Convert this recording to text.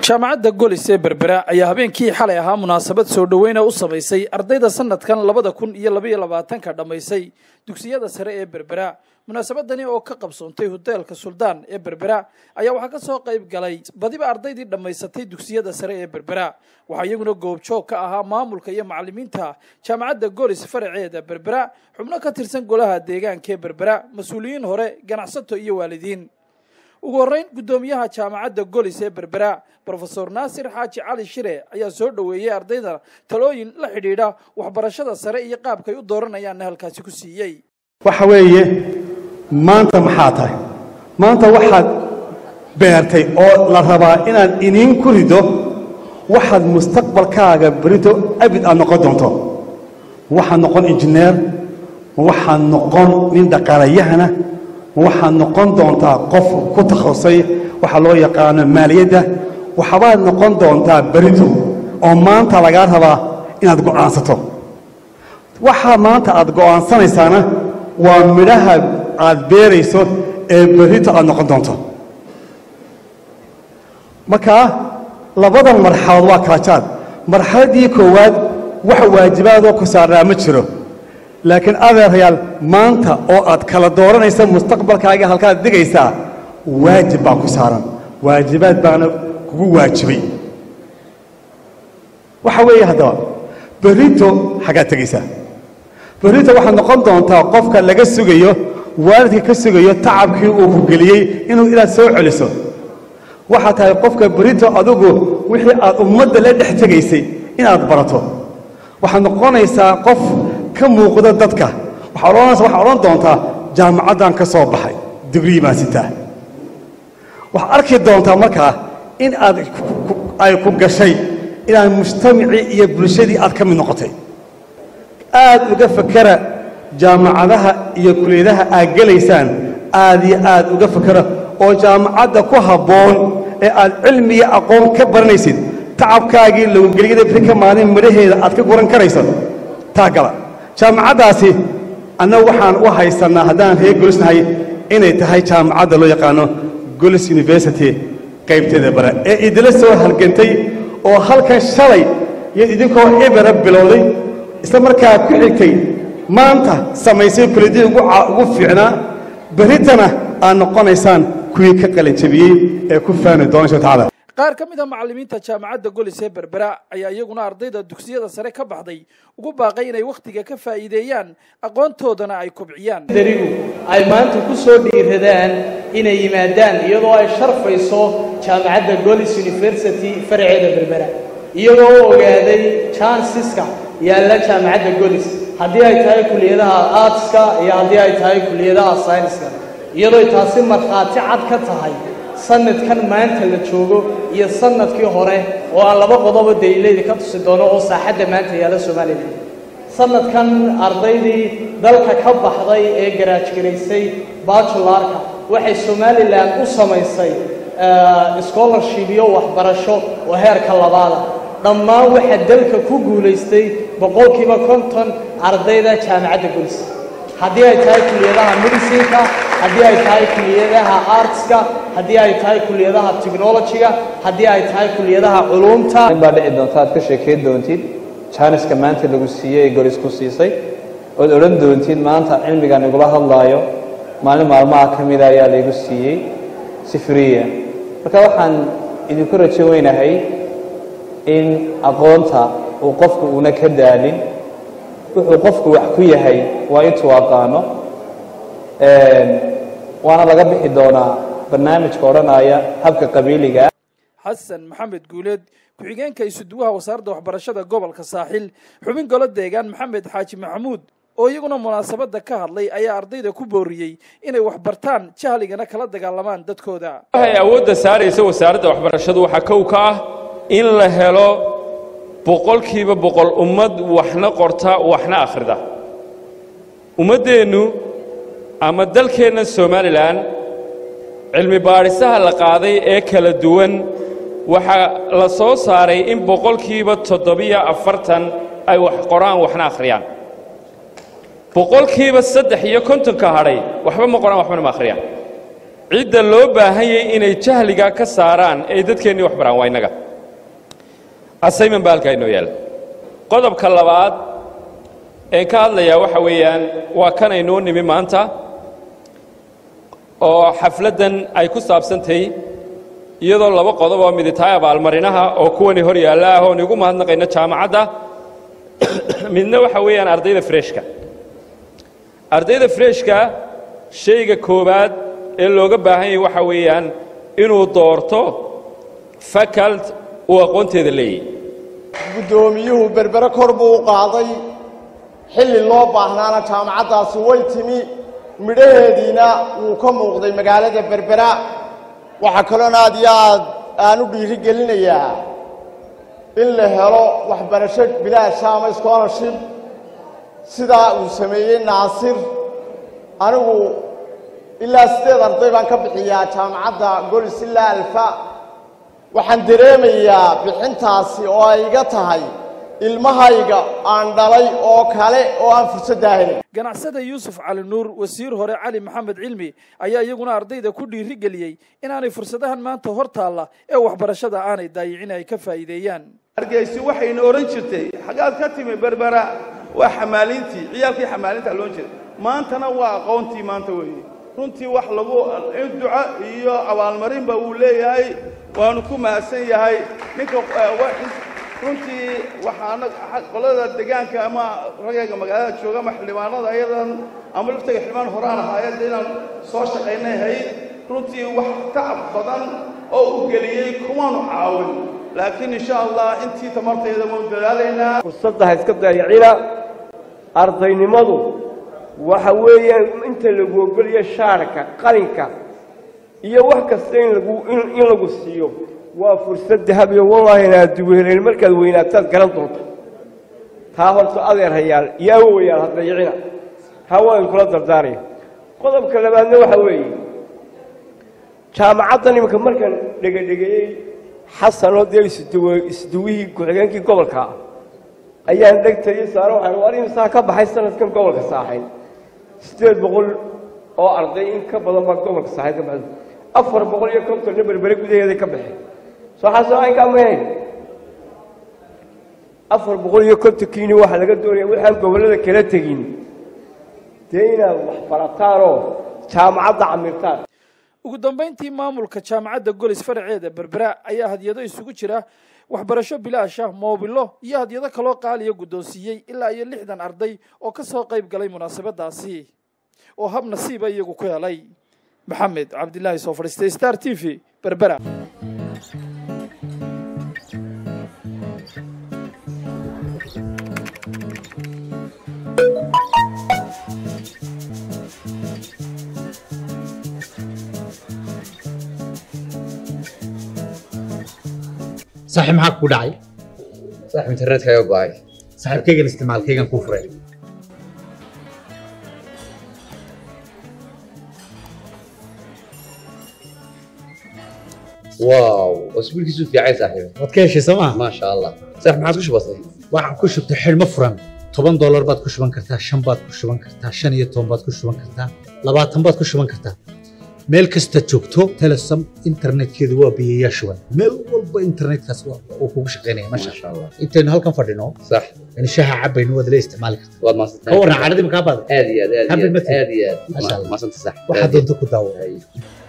jaamacadda golis ee berbera ayaa habeenkii xalay ahaa munaasabad soo dhoweyna u samaysay ardayda sanadkan labada kun iyo labaiyo labaatanka dhammaysay dugsiyada sare ee berbera munaasabadani oo ka qabsoontay hoteelka suldaan ee berbera ayaa waxaa ka soo qayb galay badiba ardaydii dhammaysatay dugsiyada sare ee berbera waxaa iyaguna goobjoog ka ahaa maamulka iyo macalimiinta jaamacadda golis faraceeda berbera xubno ka tirsan golaha deegaanka ee berbera mas-uuliyiin hore ganacsato iyo waalidiin ugu horreyn guddoomiyaha jaamacadda golis ee berbera brofesor naasir xaaji cali shire ayaa soo dhoweeyey ardayda talooyin la xidhiidha waxbarashada sare iyo qaabkay u dooranayaanna halkaasi ku siiyey waxa weeye maanta maxaa tahay maanta waxaad beertay oo la rabaa inaad iniin ku rido waxaad mustaqbalkaaga berito abid aad noqon doonto ma waxaad noqon injineer ma waxaad noqon nin dhaqaalayahana ma waxaad noqon doontaa qof ku takhasusay waxa loo yaqaano maaliyadda waxbaad noqon doontaa berito oo maanta lagaa rabaa inaad go'aansato waxaa maanta aad go'aansanaysaana waa midhaha aad beerayso ee berito aad noqon doonto markaa labadan marxaladood waa kala jaad marxaladdii koowaad wax waajibaadoo ku saarnaa ma jiro laakiin adeerayaal maanta oo aad kala dooranaysa mustaqbalkaaga halkaad dhigaysaa waajib baa ku saaran waajibaad baana kugu waajibay waxa weeye haddaba berito xaggaad tegaysaa berito waxaad noqon doontaa qofka laga sugayo waalidka ka sugayo tacabkii uu ku geliyey inuu inaad soo celiso waxaad tahay qofka berito adigu wixii aad ummadda la dhex tegaysay inaad barato waxaad noqonaysaa qof ka muuqda dadka waxaad odhan doontaa jaamacaddan ka soo baxay digrii baan sitaa waxaad arki doontaa markaa in aad ay ku gashay inaad mujtamacii iyo bulshadii aad ka mid noqotay aad uga fakera jaamacadaha iyo kuliyadaha aad gelaysaan aad iyo aad uga fakera oo jaamacadda ku habboon ee aad cilmi iyo aqoon ka baranaysid tacabkaagii lowgeliyada biri ka maalin midhaheeda aad ka guran karayso taa gala jaamacaddaasi annagu waxaan u haysannaa haddaan reer golisnahay inay tahay jaamacadda loo yaqaano golis university qaybteeda bare ee idila soo halgantay oo halkan shalay iyo idinkoo ibara bilowday isla markaa ku xigtay maanta samaysay kuladii ugu fiicnaa beritana aad noqonaysaan kuwii ka qalinjabiyey ee ku faani doona insha tacaala qaar ka mid a macallimiinta jaamacadda golis ee berbera ayaa iyaguna ardayda dugsiyada sare ka baxday ugu baaqay inay wakhtiga ka faa'iideeyaan aqoontoodana ay kobciyaan darigu ay maanta ku soo dhiiradaan inay yimaadaan iyadoo ay sharfayso jaamacadda golis university faraceeda berbera iyagoo u ogaaday jansiska yaalla jaamacadda golis haddii ay tahay kuliyadaha artska iyo haddii ay tahay kuliyadaha sayniska iyadoo taasi markhaati cad ka tahay sanadkan maanta la joogo iyo sanadkii hore oo aan laba qodobo daliilayda ka tusi doono oo saaxadda maanta yaalla somalilan sanadkan ardaydii dalka ka baxday ee garaajgaraysay bajularka waxay somalilan u samaysay scholarship iyo waxbarasho oo heerka labaada dhammaan waxaa dalka ku guulaystay boqolkiiba konton ardayda jaamacadda golis haddii ay tahay kuliyadaha medicinka haddii ay tahay kuliyadaha artska haddii ay tahay kuliyadaha technologyga haddii ay tahay kuliyadaha culuumta baa dhici doonta aad ka sheekayn doontid jaaniska maanta lagu siiyey ee golis ku siisay ood odhan doontid maanta cilmigan igula hadlaayo maalin maalmaha ka mida ayaa laygu siiyey si friya marka waxaan idinku rajo weynahay in aqoonta uu qofku una ka daalin wuxuu qofku wax ku yahay waa intuu aqaano waana laga bixi doonaa barnaamijka odhanaya habka qabiiliga xasan maxamed guuleed ku-xigeenka isuduwaha wasaaradda waxbarashada gobolka saaxil xubin golo deegaan maxamed xaaji maxamuud oo iyaguna munaasabadda ka hadlay ayaa ardayda ku booriyey inay wax bartaan jahligana kala dagaalamaan dadkooda waxay awoodda saaraysa wasaaradda waxbarashadu waxaa kow ka ah in la helo boqolkiiba boqol ummad waxna qorta waxna akhrida ummaddeennu ama dalkeenna somalilan cilmi baadhisaha la qaaday ee kala duwan waxaa la soo saaray in boqolkiiba toddobiyo afartan ay wax qoraan waxna akhriyaan boqolkiiba saddex iyo kontonka hadhay waxba ma qoraan waxbana ma akhriyaan cidda loo baahanyay inay jahliga ka saaraan ee dadkeennii wax baraan waa innaga assignment baa halkaa inoo yaalla qodobka labaad een ka hadlayaa waxa weeyaan waa kan aynoo nimi maanta oo xafladdan ay ku saabsantahay iyadoo laba qodob oo midi tahay abaalmarinaha oo kuwani hor yaalla ah oon igu mahadnaqayno jaamacadda midna waxa weeyaan ardayda freshka ardayda freshka shayga koowaad ee looga baahan yahay waxa weeyaan inuu doorto fakalt uu aqoonteeda leeyahy guddoomiyuhu berbere kor buu u qaaday xilli loo baahnaana jaamacaddaasi way timi midhaheediina wuu ka muuqday magaalada berbera waxaa kaloona aad iyo aad aan u dhiiri gelinayaa in la helo waxbarasho bilaasha ama scholarship sidaa uu sameeyey naasir anigu ilaa siddeed arday baan ka bixiyaa jaamacadda golis ilaa alfa waxaan dareemayaa bixintaasi oo ay iga tahay ilmahayga aan dhalay oo kale oo aan fursadda helin ganacsada yuusuf cali nuur wasiir hore cali maxamed cilmi ayaa iyaguna ardayda ku dhiiri geliyey inaanay fursadahan maanta hor taalla ee waxbarashada aanay daayicin ay ka faa'iideeyaan hargeysi waxayna odhan jirtay xaggaad ka timi berbera waa xamaalintii ciyaalkii xamaalinta loon jiray maantana waa aqoontii maanta weeye runtii wax lagu in duco iyo abaalmarinba uu leeyahay waanu ku mahadsan yahay ninka runtii waxaana qolada degaanka ama ragayga magaalada jooga ama xildhibaanada ayadan ama laftaga xildhibaan horaan ahaayeen inaan soo shaqaynay hayd runtii wax tacab badan oo u geliyey kumaanu caawin laakiin insha allah intii tamartayda waanu dadaalaynaa fursadda ha iska dayacina ardaynimadu waxa weeyaan inta lagu ogoliyo shaarka qalinka iyo wax kasta in lagu in lagu siiyo waa fursad dahabiyo wallaahi inaad duweeleen markaad weynaataad garan doonta taa horta adeer hayaal iyo awowayaal ha dayicina hawaan kula dardaaraya qodobka labaadna waxa weeye jaamacaddan iminka markaan dhegedhegeeyey xasanoo dee isduwe isduwihii ku-xigeenkii gobolka ah ayaan dhegtayay saare waxaan war imisaa ka baxay sanadkan gobolka saaxayn siddeed boqol oo arday in ka badan baa gobolka saaxayn ka baxday afar boqol iyo kontonna berbere gudaheeday ka baxeen soo xasoo aynkaa mahayn afar boqol iyo kontonkiini waxaa laga doonaya waxaan gobollada kala tegin dee inaad wax barataanoo jaamacadda camirtaan ugu dambayntii maamulka jaamacadda golis faraceeda berbera ayaa hadyado isugu jira waxbarasho bilaasha moobilo iyo hadyado kaloo qaaliya guddoonsiiyey ilaa iyo lixdan arday oo ka soo qayb galay munaasabadaasi oo hab nasiiba iyagu ku helay maxamed cabdilaahi soo fadhiistay star t v berbera saaxiib maxaa ku dhacay saaxiib internetkaaga go'ay saaxiibkaygan isticmaalkaygan kuu furay waaw wasbiilkiisu fiicay saaxiib waad ka heshay soo maa maasha allah saaxiib maxaad ku shubatay waxaan ku shubtay xidhmo furan toban doolar baad ku shuban kartaa shan baad ku shuban kartaa shan iyo toban baad ku shuban kartaa labaatan baad ku shuban kartaa meel kasta joogto telesom internetkeedu waa biyayaa shuban meel walba internetkaas uu kugu shaqaynaya masha maasha allah intaynu halkan fadhino sax in shaha cabaynu waad la isticmaali kartaa waad maasantay ka warran caradii makaa baada aad iyo aad aad iyo Happy aad birthday. aad iyo Masha aad Allah. maasanta sax waxaad doonto ku daawo Ay.